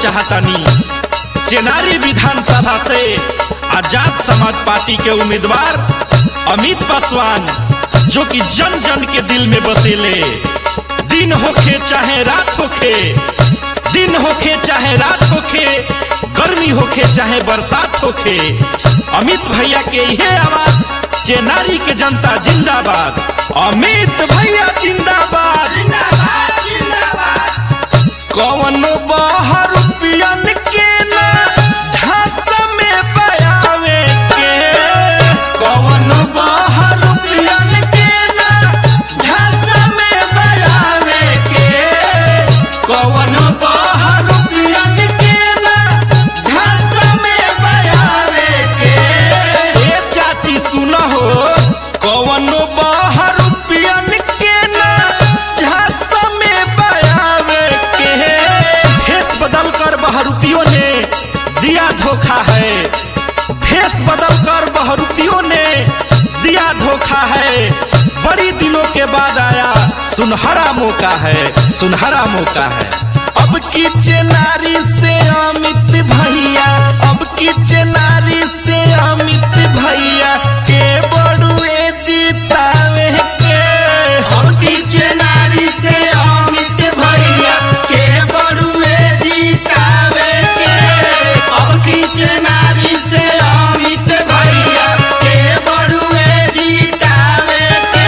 चाहतानी चेनारी विधानसभा से आजाद समाज पार्टी के उम्मीदवार अमित पासवान जो कि जन जन के दिल में बसेले दिन होखे चाहे रात होखे दिन होखे चाहे रात होखे गर्मी होखे चाहे बरसात होखे अमित भैया के यह आवाज चेनारी के जनता जिंदाबाद अमित भैया जिंदाबाद कौन बाहर पियन के ना झांस में बयावे के कौन बाहर पियन के ना झांस में बयावे के कौन बाहर पियन के ना झांस में बयावे के ए चाची सुनो हो कौन बाहर पियन के ना झांस में बयावे के भेष बदल कर बहरूपियों ने दिया धोखा है भेष बदल कर बहरूपियों ने दिया धोखा है बड़ी दिनों के बाद आया सुनहरा मौका है सुनहरा मौका है अब की चेनारी से अमित भैया अब की चेनारी से अमित भैया के बड़ुए जीतावे के अब की चेनारी से अमित भैया के बड़ुए जीतावे के अब की चेनारी से अमित भैया के बड़ुए जीतावे के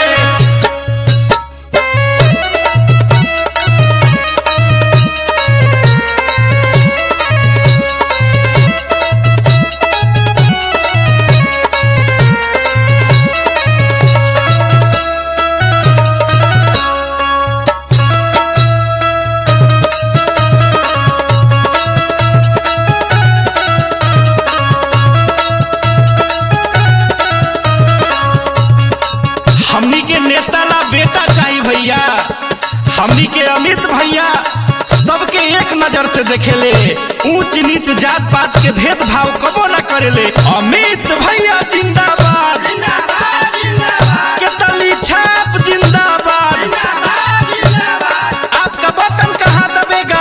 हमनी के नेता ला बेटा चाहिए भैया हमनी के अमित भैया सबके एक नजर से देखेले ऊंच नीच जात पात के भेदभाव कबो न करेले अमित भैया जिंदाबाद के तली छाप जिंदाबाद आपका बटन कहाँ दबेगा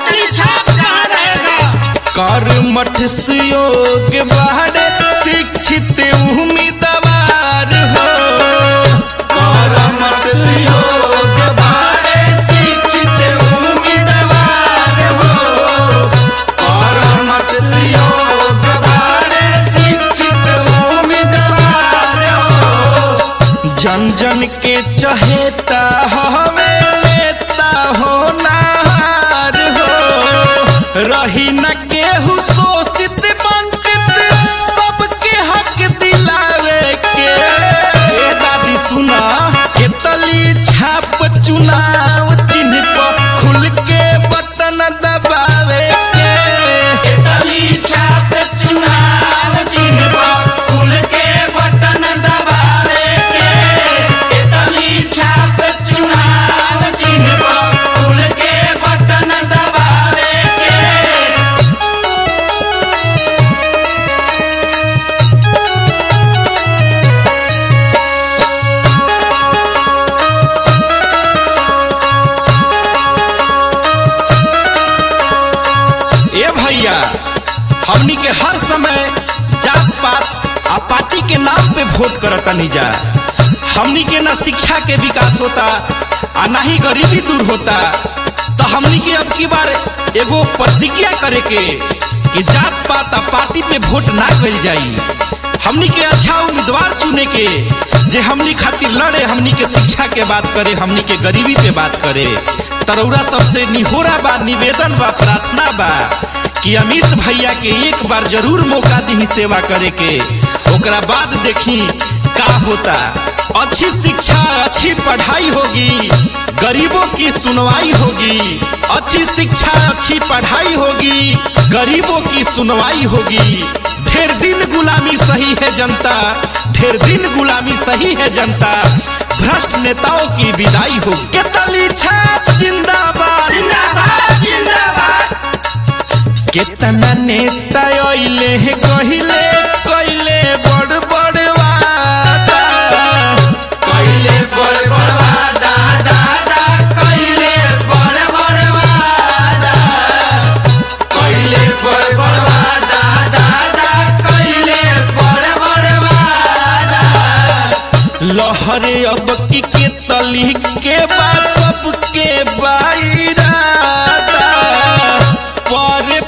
कर मठ सुयोग बाहर शिक्षित उम्मीदवार हो कर मठ सुयोग बाहर शिक्षित उम्मीदवार हो कर मठ सुयोग बाहर शिक्षित उम्मीदवार हो जन जन के चहेता हवे नेता हो नार हो रही न केहू शोषित वंचित सबके हक दिलावे के ए दादी सुना के तली छाप चुनाव चिन्ह पर खुल के बटन दबावे के के तली छाप चुनाव चिन्ह पर खुल के बटन दबावे के के तली छाप चुनाव चिन्ह पर खुल के बटन दबावे के ए भैया हमनी के हर समय जात पात आ पार्टी के नाम पे वोट करतनी जा हमनी के ना शिक्षा के विकास होता आ ना ही गरीबी दूर होता तो हमनी के अब की बार एगो प्रतिज्ञा करे के कि जात पात आ पार्टी पे वोट ना कल जाई हमनी के अच्छा उम्मीदवार चुने के जे हमनी खातिर लड़े हमनी के शिक्षा के बात करे हमनी के गरीबी पे बात करे तरौरा सबसे निहोरा बा निवेदन बा प्रार्थना बा कि अमित भैया के एक बार जरूर मौका दी सेवा करे के ओकरा बाद देखी का होता अच्छी शिक्षा अच्छी पढ़ाई होगी गरीबों की सुनवाई होगी अच्छी शिक्षा अच्छी पढ़ाई होगी गरीबों की सुनवाई होगी ढेर दिन गुलामी सही है जनता ढेर दिन गुलामी सही है जनता भ्रष्ट नेताओं की विदाई हो केतली छाप जिंदाबाद केतना नेता अइले हे कहिले कइले बड़ बड़ वादा कइले बड़ बड़ वादा दादा कइले बड़ बड़ वादा अब की के तली के बा सबके बाईरादा पर